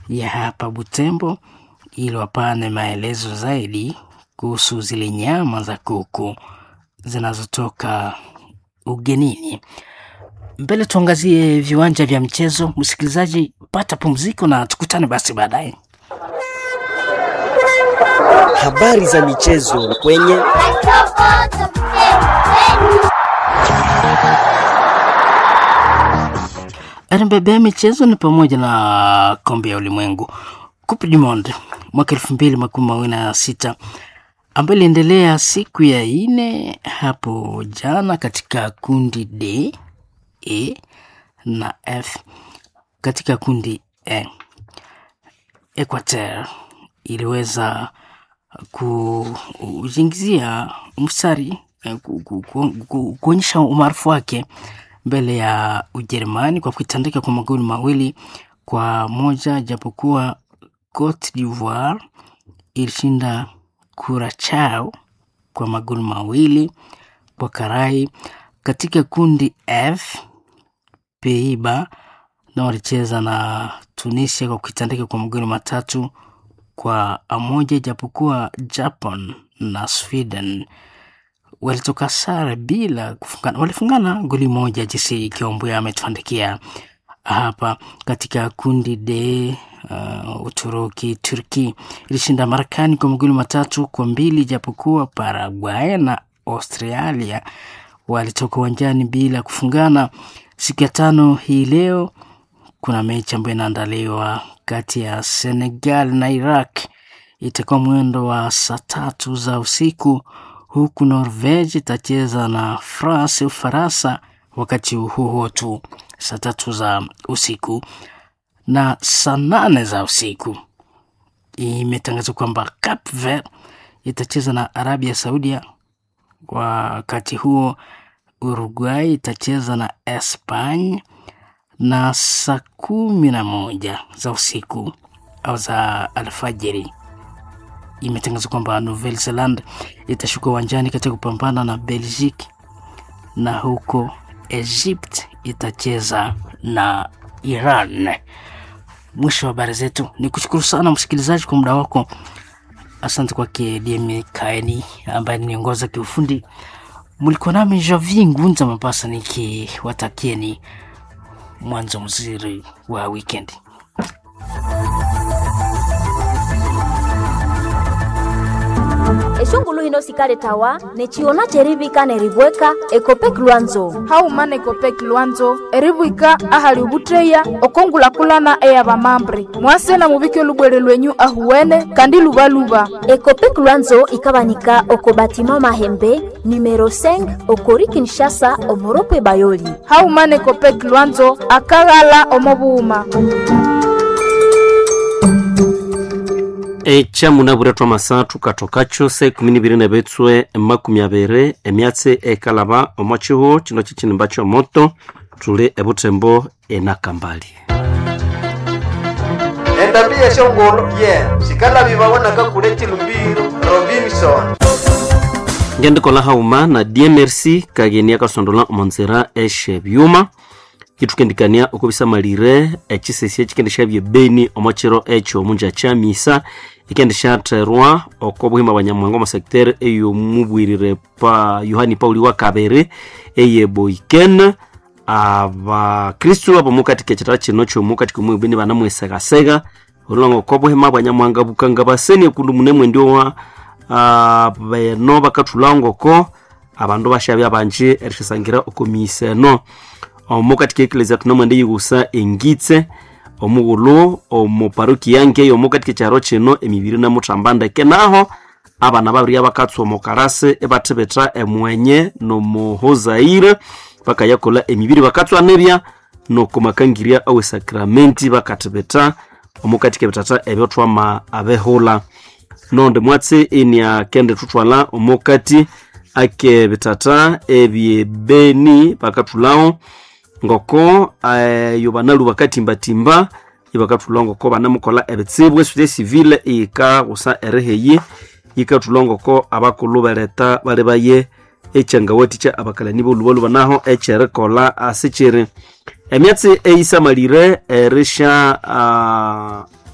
ya hapa Butembo ili wapane maelezo zaidi kuhusu zile nyama za kuku zinazotoka ugenini. Mbele tuangazie viwanja vya mchezo. Msikilizaji, pata pumziko na tukutane basi baadaye. Habari za michezo kwenye RMBB michezo ni pamoja na kombe ya ulimwengu Coupe du Monde mwaka elfu mbili makumi mawili na sita ambayo iliendelea siku ya ine hapo jana katika kundi D, E na F. Katika kundi E, Equateur iliweza kuingizia mstari kuonyesha umaarufu wake mbele ya Ujerumani kwa kuitandika kwa magoli mawili kwa moja, japokuwa Cote d'Ivoire ilishinda Curacao kwa magoli mawili kwa karai. Katika kundi F, Peiba na walicheza na Tunisia kwa kuitandika kwa magoli matatu kwa moja, japokuwa Japan na Sweden walitoka sare bila kufungana, walifungana goli moja. Jinsi Kiombo ametuandikia hapa. Katika kundi D, uh, Uturuki Turki ilishinda Marekani kwa magoli matatu kwa mbili, japokuwa Paraguay na Australia walitoka uwanjani bila kufungana. Siku ya tano hii leo kuna mechi ambayo inaandaliwa kati ya Senegal na Iraq, itakuwa mwendo wa saa tatu za usiku huku Norvege itacheza na France Ufaransa wakati huo huo tu saa tatu za usiku na saa nane za usiku imetangazwa kwamba Cape Verde itacheza na Arabia Saudia. Wakati huo Uruguay itacheza na Espanya na saa kumi na moja za usiku au za alfajiri imetangazwa kwamba Nouvelle Zealand itashuka uwanjani katika kupambana na Belgique, na huko Egypt itacheza na Iran. Mwisho wa habari zetu, ni kushukuru sana msikilizaji kwa muda wako. Asante kwake DM Kaeni ambaye niongoza kiufundi. Mlikuwa nami Javi Ngunza Mapasa nikiwatakieni mwanzo mzuri wa wikendi. eshongulu hino sikale tawa nechiona cherivika nerivweka ekopek lwanzo haumana ekopek lwanzo erivwika ahali ovutteya okongulakulana eya vamambre mwasena muvike olubwere lwenyu ahuwene kandi luvaluva ekopek lwanzo ikavanika oko batima mahembe numero 5 okori kinshasa omoropwe bayoli haumana ekopek lwanzo akaghala omovuuma echamunavurethwa masathu kathokacho se kumi niviri nevetswe makumi aviri emyatsi ekalava omo chihu chino chichinimba chomoto tuli evutembo enakambali endambi yeshongolo ye sikalavivawanaka kule chilumbiro robinson ngendikola hauma na dmrc kageni akasondola omonzera eshe vyuma kitukendikania okubisamalire echisesi echikendesha byebeni omochiro echo omunja cha misa ikendeshatherwa oko buhima bwa nyamwanga omo secteur eyomubwirire pa yohani pauli wa kabere eye boiken abakristu abomu katika ekitala kino kyomu katika omwibeni banamwesegasega olongo oko buhima bwa nyamwanga bukanga baseni ekundu mune mwendio wa uh, beno bakathulangoko abandu bashabya banji erishasangira oko misa eno omo katika eklezia tunamwende yigusa engitse omughulu omu paruki yange yomu katika ekyaro kino emibiri namuthamba ndeke naho abana babiri abakatswa omu karasi ebathibitha emwenye nomuhozaire bakayakola emibiri bakatswa nibya nokumakangirya awe sakramenti bakathibitha omu katika ebithatha ebyo thwama abehula nonde mwatsi inia kende thuthwala omu kati ake bithatha ebyebeni bakathulawo ngoko uh, yobanalu bakatimbatimba ibakathulwa ngoko banamukola ebitsibu esute civile iyikagusa eriheyi yikathulwa ngoko abakulu bereta bali baye ekyangawathikya abakalani bolubaluba naho ekyerikolha asikiri emyatsi eisamalire erisha uh,